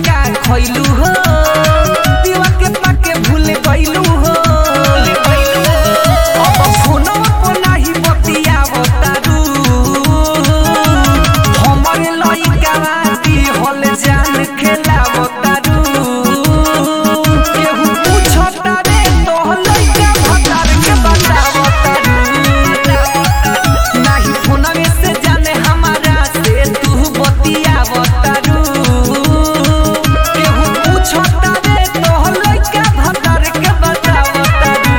का खइलू हो दीवा के पाके भूल गइलू हो अब फोनवा पर नाही बतियावतारू हमरे लइकावा दी हल जान खेलावतारू केहू पूछता रे तो लइका भतार के बतावतारू नाही फोनवे से जाने हमारा से तू बतियावतारू केहू पूछता रे तो लइका भतार के बतावतारू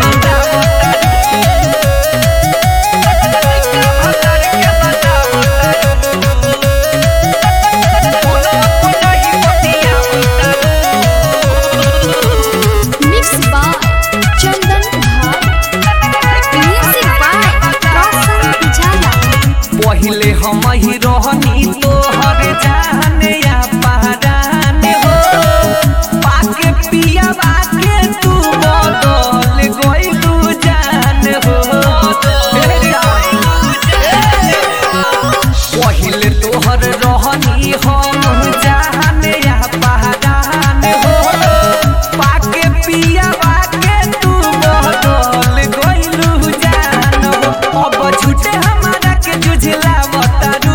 Mixed by Chandan Bhat. Music by Roshan Pujara. पहिले हम ही रहनी तोहर जाने या पहराने हो पाके पिया बाके तू बदल गइलू जान हो पहिले तोहर रहनी हम जाने या पहराने हो पाके पिया बाके तू बदल गइलू जान हो अब झूठे हमारा के जुझला बतारू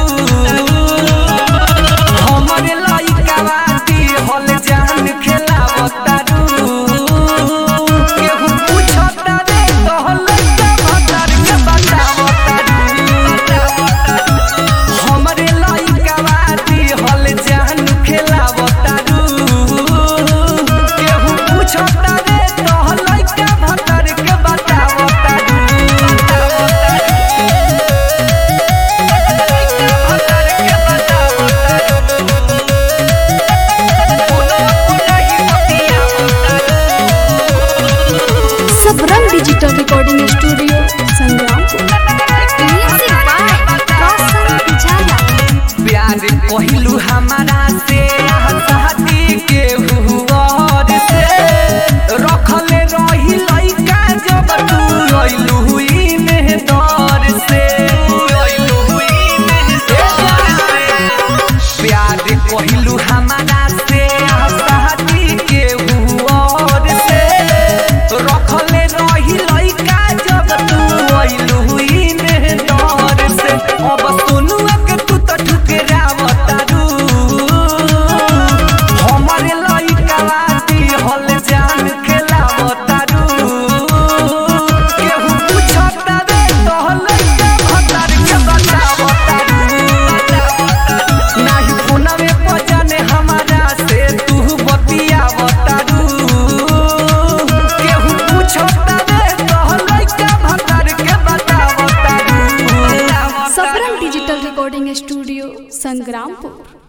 हमरे लइका बाती हल जान खेला बतारू केहू पूछता रे तो लइका भतार के बतावतारू हमरे लइका बाती हल जान खेला बतारू केहू पूछता रे तो लइका भतार के बतावतारू Sabram Digital Recording Studio, Sangrampur. Music by Roshan Pujara. प्यार कहलू हमारा से शादी के हुआर से रखले रही लइका जब तू अइलू हुई मेहदर से प्यार कहलू हमारा से शादी के हुआर से रखले रही लइका जब तू अइलू हुई मेहदर से अब सुनु के तू तो ठुकरावतारू हमरे लइका बाती हल जान खेलावतारू केहू पूछता रे तो लइका भतार के बतावतारू नाही फोनवे पर जाने हमारा से तू बतियावतारू केहू पूछता रे तो लइका भतार के बतावतारू Sabram Digital Recording Studio, Sangrampur.